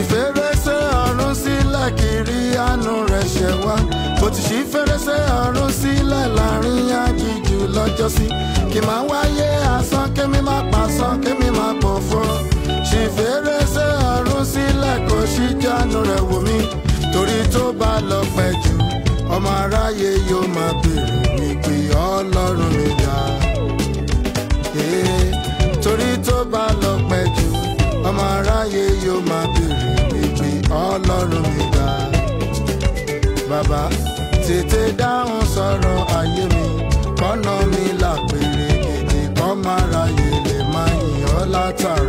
ṣí fèrèsé ọ̀run sílẹ̀ kiri àánú rẹ̀ ṣẹ wá bó ti ṣí fèrèsé ọ̀run sílẹ̀ láàrin aginjù lọ́jọ́sí kì máa wáyé asán kémi má pasán kémi má pòfo ṣí fèrèsé ọ̀run sílẹ̀ kò ṣí jánu rẹ̀ wò mí torí tó bá lọ pẹ́ jù ọmọ aráyé yóò máa béèrè wípé ọlọ́run mi dá. Yeah. torí tó bá lọ pẹ́ jù ọmọ aráyé yóò máa béèrè wípé ọlọ́run mi dá. bàbá tètè dáhùn sọ̀rọ̀ ayé mi kọ́nà mi là péré gidi kọ́ máa ráyè lè máa yìn ọ́ látàrí.